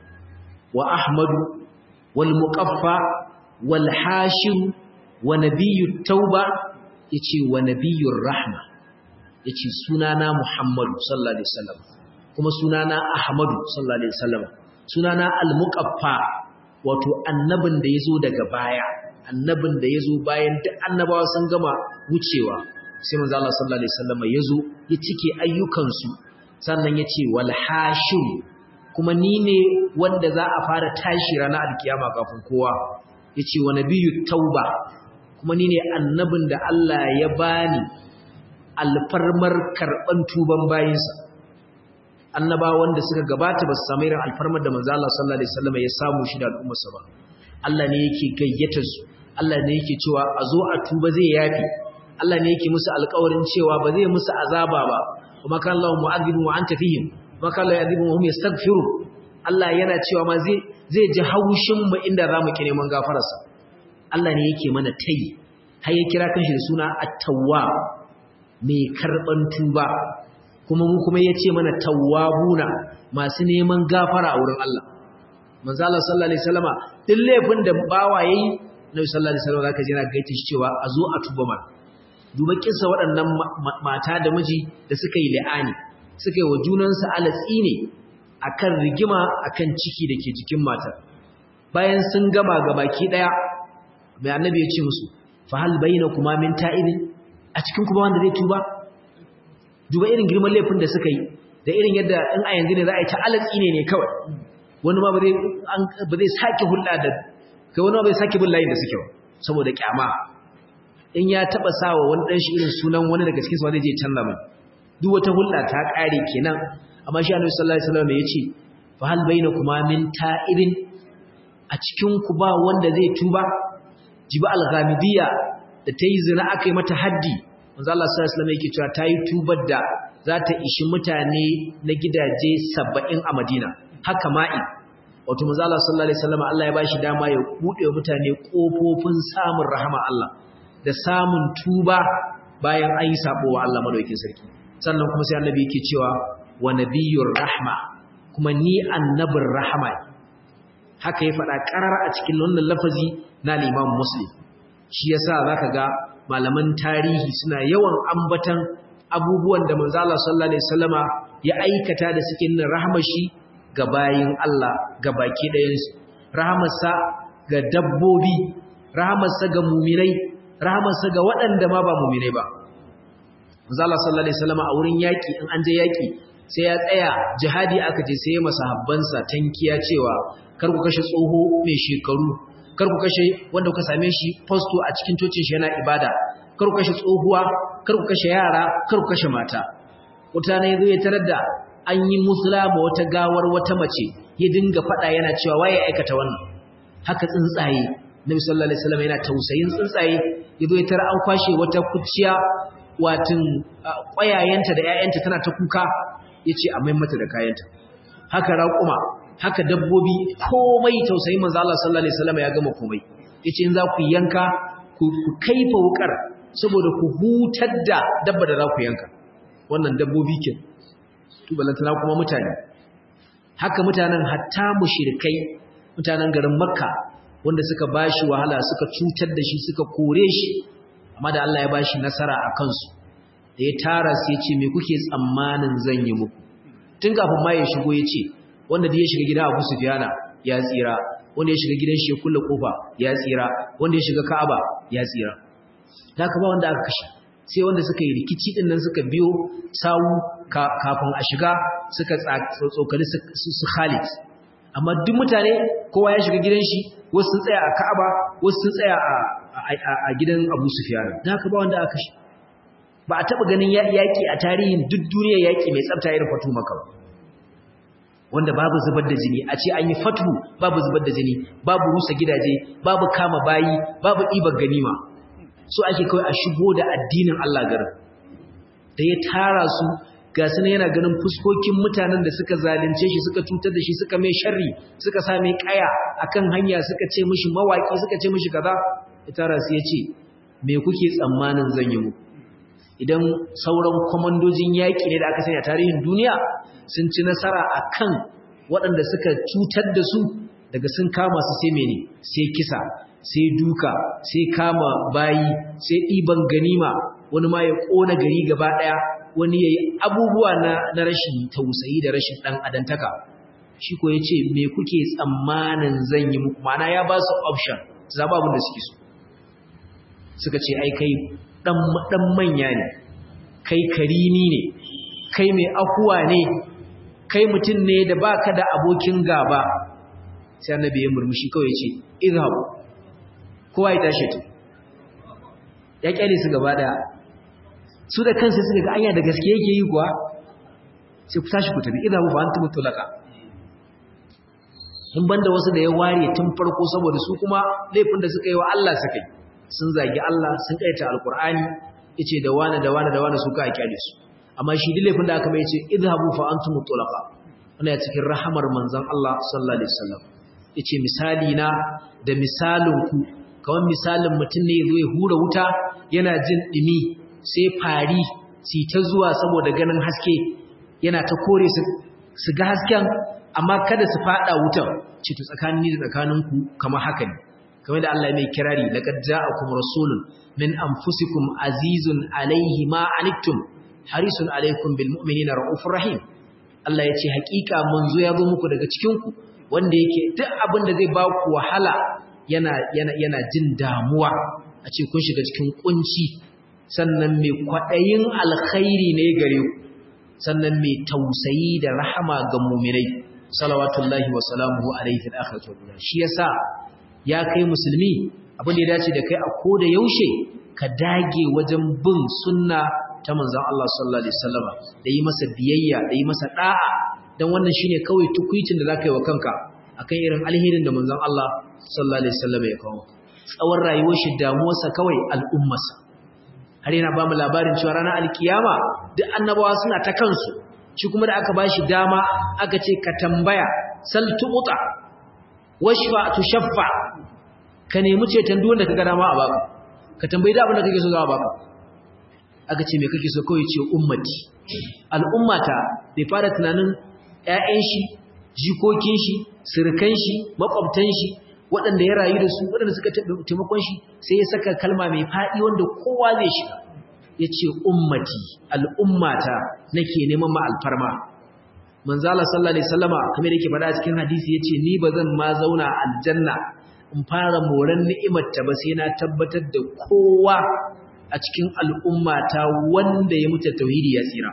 wa Ahmadu wal muqaffa wal hashim wa nabiyyut tauba yace wa nabiyyur rahma yace sunana Muhammadu sallallahu alaihi wasallam kuma sunana Ahmadu sallallahu alaihi wasallam sunana al muqaffa wato annabin da yazo daga baya annabin da yazo bayan duk annabawa sun gama wucewa sai manzo Allah sallallahu alaihi wasallam yazo ya cike ayyukansu sannan yace wal hashim kuma ni ne wanda za a fara tashi ranar alkiyama kafin kowa yace wa nabiyyu tauba kuma ni ne annabin da Allah ya bani alfarmar karban tuban bayinsa annaba wanda suka gabata ba su samu irin alfarmar da manzo Allah sallallahu alaihi wasallam ya samu shi da al'ummarsa ba Allah ne yake gayyatar su Allah ne yake cewa a zo a tuba zai yafi Allah ne yake musu alƙawarin cewa ba zai musu azaba ba kuma kan Allah mu'adhibu wa anta fihim kuma kan Allah yadhibu wa hum yastaghfiru Allah yana cewa ma zai zai ji haushin mu inda zamu ki neman gafararsa Allah ne yake mana tayi har ya kira kanshi da suna at-tawwab mai karban tuba kuma mu kuma yace mana tawwabuna masu neman gafara a wurin Allah manzo Allah sallallahu alaihi wasallama duk laifin da bawa yayi Nabi sallallahu alaihi wasallam zaka ji yana gaita shi cewa a zo a tuba mana duba kissa waɗannan mata da miji da suka yi la'ani suka yi wa junansu alatsi ne akan rigima akan ciki da ke jikin matar bayan sun gama ga baki ɗaya mai annabi ya ce musu fa hal bayyana kuma min ta'ibin a cikin kuma wanda zai tuba duba irin girman laifin da suka yi da irin yadda in a yanzu ne za a yi ta alatsi ne ne kawai wani ma ba zai sake hulɗa da kai wani ma bai sake bin layin da suke ba saboda kyama in ya taba sawa wani dan shi irin sunan wani daga cikin su zai je canza mai duk wata hulɗa ta kare kenan amma shi Annabi sallallahu alaihi wasallam ya ce fa hal bainakuma min ta'ibin a cikin ku ba wanda zai tuba jiba al-ghamidiyya da tayi zina akai mata haddi manzo Allah sallallahu alaihi wasallam yake cewa tayi tubar da za ta ishi mutane na gidaje 70 a Madina haka ma'i wato manzo Allah sallallahu alaihi wasallam Allah ya bashi dama ya bude wa mutane kofofin samun rahama Allah da samun tuba bayan an yi sabo wa Allah madaukakin sarki sannan kuma sai annabi yake cewa wa nabiyyur rahma kuma ni annabin rahama haka ya faɗa ƙarar a cikin wannan lafazi na Imam Muslim shi yasa zaka ga malaman tarihi suna yawan ambatan abubuwan da manzo Allah sallallahu alaihi wasallama ya aikata da suke nuna rahmar shi ga bayin Allah ga baki ɗayan su rahamarsa ga dabbobi rahamarsa ga muminai rahamarsa ga waɗanda ma ba muminai ba manzo Allah sallallahu alaihi wasallama a wurin yaki in an je yaki sai ya tsaya jihadi aka je sai ya masahabbansa tankiya cewa kar ku kashe tsoho mai shekaru kar ku kashe wanda kuka same shi fasto a cikin cocin shi yana ibada kar ku kashe tsohuwa kar ku kashe yara kar ku kashe mata wata ne zai tarar da an yi musulama wata gawar wata mace ya dinga fada yana cewa waye aikata wannan haka tsuntsaye nabi sallallahu alaihi wasallam yana tausayin tsuntsaye yazo ya tarar an kwashe wata kuciya watin ƙwayayenta da ƴaƴanta tana ta kuka yace a mai mata da kayanta haka raƙuma haka dabbobi komai tausayin manzo Allah sallallahu alaihi wasallam ya gama komai yace in za ku yanka ku kaifa wukar saboda ku hutar da dabba da za ku yanka wannan dabbobi ke to balantana kuma mutane haka mutanen hatta mushrikai mutanen garin makka wanda suka bashi wahala suka cutar da shi suka kore shi amma da Allah ya bashi nasara a kansu da ya tara su ya ce me kuke tsammanin zan yi muku tun kafin ma ya shigo ya ce wanda da ya shiga gida Abu Sufyana ya tsira wanda ya shiga gidan shi ya kulle kofa ya tsira wanda ya shiga Ka'aba ya tsira haka ba wanda aka kashe sai wanda suka yi rikici din nan suka biyo sawu kafin a shiga suka tsokali su Khalid amma duk mutane kowa ya shiga gidan shi wasu sun tsaya a Ka'aba wasu sun tsaya a a gidan Abu Sufyan da haka ba wanda aka kashe ba a taɓa ganin yaƙi a tarihin duk duniya yaƙi mai tsafta irin fatu maka ba wanda babu zubar da jini a ce an yi fatu babu zubar da jini babu rusa gidaje babu kama bayi babu ɗibar ganima so ake kawai a shigo da addinin Allah garin da ya tara su ga su yana ganin fuskokin mutanen da suka zalunce shi suka cutar da shi suka mai sharri suka sa mai kaya akan hanya suka ce mishi mawaki suka ce mishi kaza ya tara su ya ce me kuke tsammanin zan yi muku idan sauran kwamandojin yaƙi ne da aka sanya tarihin duniya sun ci nasara a kan waɗanda suka cutar da su daga sun kama su sai mene sai kisa sai duka sai kama bayi sai ɗiban ganima wani ma ya ƙona gari gaba ɗaya wani ya yi abubuwa na, na rashin tausayi da rashin ɗan adantaka shi ko ya ce me kuke tsammanin zan yi muku mana ya ba su option zaɓa abin da suke so suka ce ai kai ɗan manya ne kai karimi ne kai mai akuwa ne kai mutum ne da baka da abokin gaba sai annabi ya murmushi kawai ce izhab kowa ya tashi to ya kyale su gaba daya su da kansu suka ga anya da gaske yake yi kuwa sai ku tashi ku tafi izhab fa antum tulaka in banda wasu da ya ware tun farko saboda su kuma laifin da suka yi wa Allah suka yi sun zagi Allah sun kaita alkur'ani yace da wani da wani da wani su ka kyale su amma shi duk laifin da aka mai yace idhabu fa antum tulaqa wannan cikin rahamar manzon Allah sallallahu alaihi wasallam yace misali na da misalin ku kawan misalin mutum ne yazo ya hura wuta yana jin dimi sai fari si ta zuwa saboda ganin haske yana ta kore su su ga hasken amma kada su fada wutar ce to tsakanin ni da tsakaninku kamar haka ne kamar da Allah mai kirari laqad ja'akum rasulun min anfusikum azizun alayhi ma anittum harisun alaykum bil mu'minina raufur rahim Allah yace hakika manzo ya zo muku daga cikin ku wanda yake duk abin da zai ba ku wahala yana yana yana jin damuwa a ce kun shiga cikin kunci sannan mai kwadayin alkhairi ne gare ku sannan mai tausayi da rahama ga mu'minai salawatullahi wa salamuhu alayhi fil akhirati wal shi yasa ya kai musulmi abin da ya dace da kai a koda yaushe ka dage wajen bin sunna ta manzon Allah sallallahu alaihi wasallam da yi masa biyayya da yi masa da'a dan wannan shine kawai tukuicin da zaka yi wa kanka akan irin alherin da manzon Allah sallallahu alaihi wasallam ya kawo tsawon rayuwar shi damuwarsa kawai al'ummarsa har yana ba mu labarin cewa ranar alkiyama duk annabawa suna ta kansu shi kuma da aka bashi dama aka ce ka tambaya sal tu'ta washfa tushaffa ka nemi ceton duk wanda kaga dama a baka ka tambayi da abin da kake so za a baka aka ce me kake so kawai ce ummati al'ummata bai fara tunanin ƴaƴan shi jikokin shi surukan shi makwabtan shi waɗanda ya rayu da su waɗanda suka taimakon shi sai ya saka kalma mai faɗi wanda kowa zai shiga ya ce ummati al'ummata nake neman ma alfarma manzala sallallahu alaihi wasallama kamar yake faɗa cikin hadisi yace ni bazan ma zauna aljanna in fara moran ni'imar ta ba sai na tabbatar da kowa a cikin al'ummata wanda ya mutu tauhidi ya tsira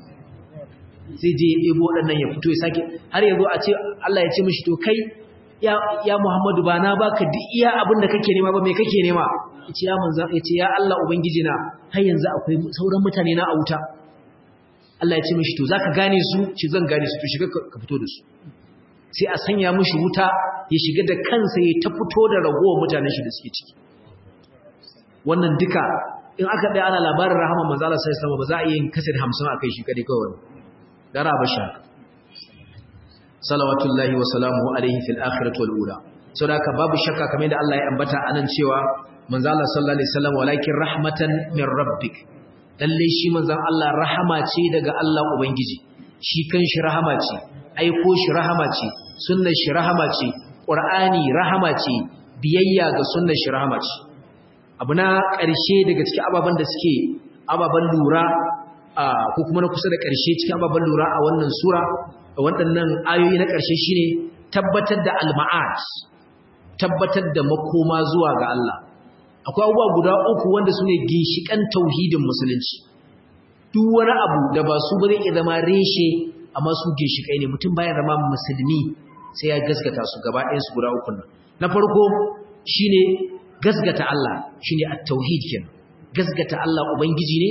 sai je ya ɗebo waɗannan ya fito ya sake har yazo a ce Allah ya ce mishi to kai ya ya Muhammadu ba na baka duk iya abin da kake nema ba me kake nema yace ya manzo yace ya Allah ubangiji na har yanzu akwai sauran mutane na a wuta Allah ya ce mishi to zaka gane su ci zan gane su to shiga ka fito da su sai a sanya mishi wuta ya shiga da kansa ya ta fito da ragowar mutanen shi da suke ciki wannan duka in aka dai ana labarin rahama manzo Allah sai sama ba za a yi kasar 50 akai shi kadai kawai gara ba sha salawatullahi wa salamuhu alaihi fil akhirati wal ula saboda babu shakka kamar da Allah ya ambata anan cewa manzo Allah sallallahu alaihi wasallam walakin rahmatan min rabbik lalle shi manzon Allah rahama ce daga Allah ubangiji shi kanshi rahama ce aiko shi rahama ce sunnar shi rahama ce qur'ani rahama ce biyayya ga sunnar shi rahama ce abu na ƙarshe daga cikin ababen da suke ababen lura ko kuma na kusa da ƙarshe cikin ababen lura a wannan sura a waɗannan ayoyi na ƙarshe shine tabbatar da al-ma'ad tabbatar da makoma zuwa ga Allah akwai abubuwa guda uku wanda su ne ginshiƙan tauhidin musulunci duk wani abu da ba su ba zai iya zama reshe amma su ginshiƙai ne mutum baya zama musulmi sai ya gaskata su gaba ɗayan su guda uku nan na farko shine gaskata Allah shine at-tauhid kenan gaskata Allah ubangiji ne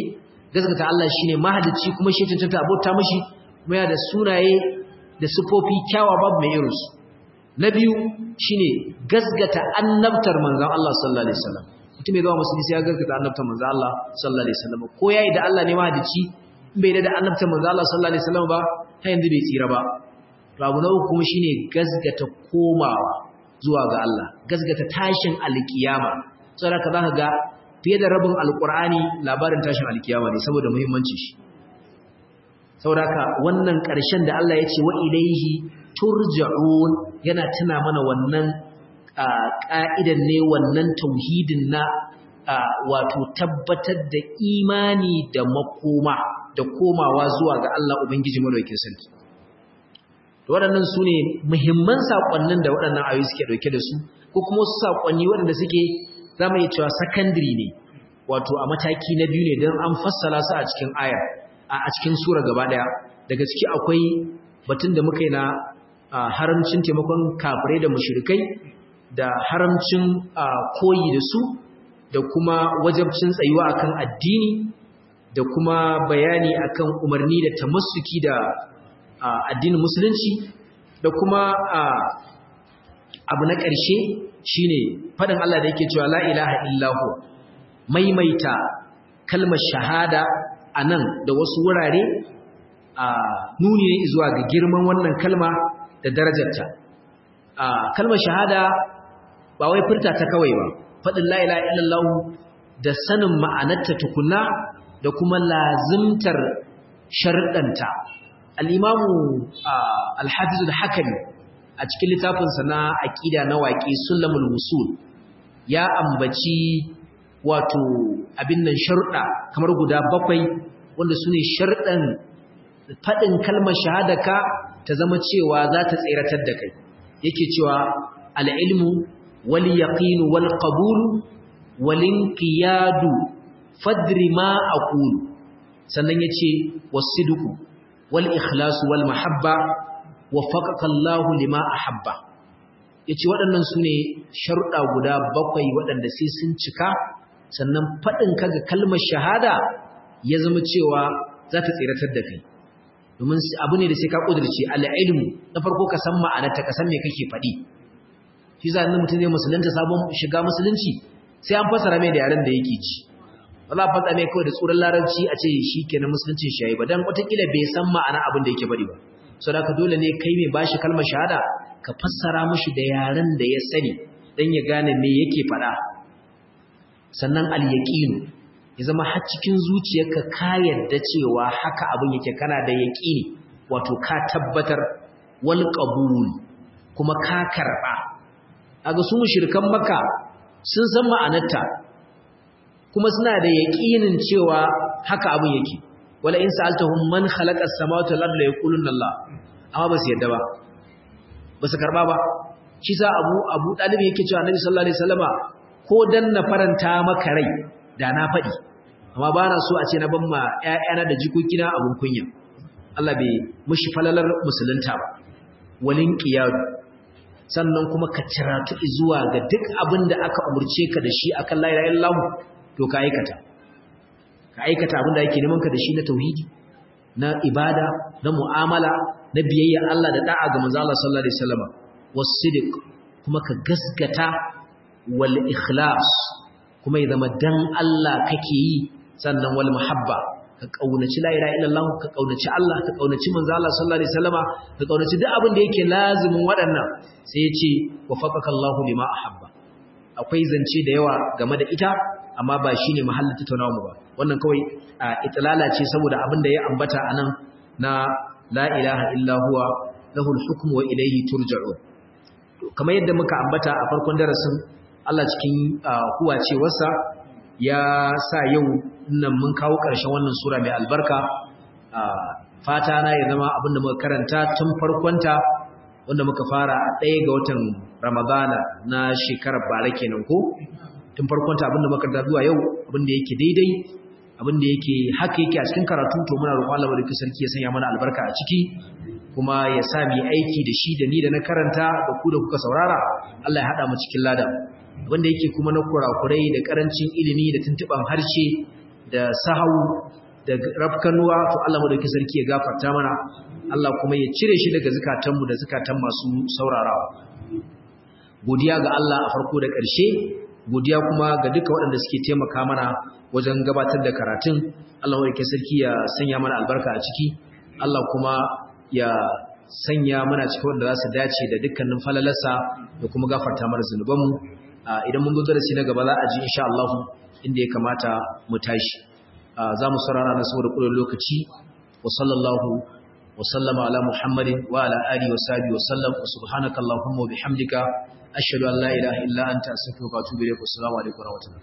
gaskata Allah shine mahalicci kuma shi tantanta abota mishi kuma yana da sunaye da sifofi kyawa babu mai irinsu na biyu shine gaskata annabtar manzon Allah sallallahu alaihi wasallam mutum mai zama musulmi sai ya gaskata annabtar manzon Allah sallallahu alaihi wasallam ko yayi da Allah ne mahalicci in bai da annabtar manzon Allah sallallahu alaihi wasallam ba har yanzu bai tsira ba to abu na uku kuma shine gaskata komawa zuwa ga Allah gaskata tashin alkiyama saboda ka zaka ga fiye da rabin alkur'ani labarin tashin alkiyama ne saboda muhimmanci shi saboda wannan ƙarshen da Allah ya ce wa ilaihi turja'un yana tuna mana wannan ƙa'idan ne wannan tauhidin na wato tabbatar da imani da makoma da komawa zuwa ga Allah Ubangiji madaukakin sarki waɗannan su ne muhimman saƙonnin da waɗannan ayoyi suke ɗauke da su ko kuma wasu saƙonni waɗanda suke za mu iya cewa sakandiri ne wato a mataki na biyu ne don an fassala su a cikin ayar a cikin sura gaba ɗaya daga ciki akwai batun da muka yi na haramcin taimakon kafirai da mushrikai da haramcin koyi da su da kuma wajabcin tsayuwa akan addini da kuma bayani akan umarni da tamassuki da addinin musulunci da kuma abu na ƙarshe shine faɗin Allah da yake cewa la ilaha illahu maimaita kalmar shahada a nan da wasu wurare a nuni ne zuwa ga girman wannan kalma da darajarta kalmar shahada ba wai furta ta kawai ba faɗin la ilaha illallahu da sanin ma'anarta tukunna da kuma lazimtar sharɗanta al'imamu alhafizu da hakami a cikin littafinsa na aƙida na waƙe sulamul musul ya ambaci wato abin nan sharuɗa kamar guda bakwai wanda su ne sharuɗan faɗin kalmar shahadaka ta zama cewa za ta tseratar da kai yake cewa al'ilmu wal yaqinu wal qabulu wal inqiyadu fadri ma aqulu sannan yace wasidqu wal ikhlasu wal mahabba waffaqaka Allahu lima ahabba yace waɗannan sune sharuɗa guda bakwai waɗanda sai sun cika sannan faɗin kaga kalmar shahada ya zama cewa za ta tsiratar da kai domin abu ne da sai ka kudurce al-ilmu na farko ka san ma'anarta ka san me kake faɗi shi za mutum zai musulunta sabon shiga musulunci sai an fasara mai da yaren da yake ci ba za a fasa mai kawai da tsoron larabci a ce shi kenan musuluncin shi yayi ba dan watakila bai san ma'ana abin da yake faɗi ba so da dole ne kai mai bashi kalmar shahada ka fassara mishi da yaren da ya sani dan ya gane me yake faɗa sannan al-yaqin ya zama har cikin zuciyarka ka yarda cewa haka abin yake kana da yaqini wato ka tabbatar wal qabul kuma ka karba kaga su mushrikan makka sun san ma'anarta kuma suna da yaqinin cewa haka abin yake wala in sa'altahum man khalaqa as-samawati wal arda yaquluna Allah amma ba su yadda ba ba su karba ba shi sa Abu Abu Talib yake cewa Annabi sallallahu alaihi wasallama ko dan na faranta maka rai da na faɗi amma ba na so a ce na ban ma ƴaƴana da jikokina abun kunya Allah bai mushi falalar musulunta ba walin qiyadu sannan kuma ka ciratu zuwa ga duk abin da aka umurce ka da shi akan la ilaha illallah to ka aikata ka aikata abin da yake neman ka da shi na tauhidi na ibada na mu'amala na biyayya Allah da da'a ga manzo Allah sallallahu alaihi wasallam was-sidq kuma ka gasgata wal ikhlas kuma ya zama dan Allah kake yi sannan wal muhabba ka kaunaci la ilaha illallah ka kaunaci Allah ka kaunaci manzo Allah sallallahu alaihi wasallama ka kaunaci duk abin da yake lazimin waɗannan sai ya ce wafaqaka Allahu lima ahabba akwai zance da yawa game da ita amma ba shine mahallin tattaunawa mu ba wannan kawai itlala ce saboda abin da ya ambata anan na la ilaha illa huwa lahul hukmu wa ilayhi turja'un kamar yadda muka ambata a farkon darasin Allah cikin huwacewarsa ya sa yau nan mun kawo ƙarshen wannan sura mai albarka fata na ya zama abin da muka karanta tun farkonta wanda muka fara a ɗaya ga watan ramadana na shekarar bara kenan ko tun farkonta abin da muka karanta zuwa yau abin da yake daidai abin da yake haka yake a cikin karatu to muna roƙon Allah barkin sarki ya sanya mana albarka a ciki kuma ya sa mu aiki da shi da ni da na karanta da ku da kuka saurara Allah ya hada mu cikin ladan wanda yake kuma na kurakurai da karancin ilimi da tuntuban harshe da sahau da rafkanuwa to Allah mu dauki sarki ya gafarta mana Allah kuma ya cire shi daga zukatanmu da zukatan masu saurarawa godiya ga Allah a farko da ƙarshe godiya kuma ga duka waɗanda suke taimaka mana wajen gabatar da karatun Allah mu dauki sarki ya sanya mana albarka a ciki Allah kuma ya sanya mana cikin wanda za su dace da dukkanin falalarsa da kuma gafarta mana zunubanmu idan mun zo darasi na gaba za a ji insha Allah inda ya kamata mu tashi za mu saurara na saboda ƙudurin lokaci wa sallallahu wa sallama ala muhammadin wa ala alihi wa sahbihi wa sallam wa subhanaka allahumma wa bihamdika ashhadu an la ilaha illa anta astaghfiruka wa atubu ilayk assalamu alaikum wa rahmatullahi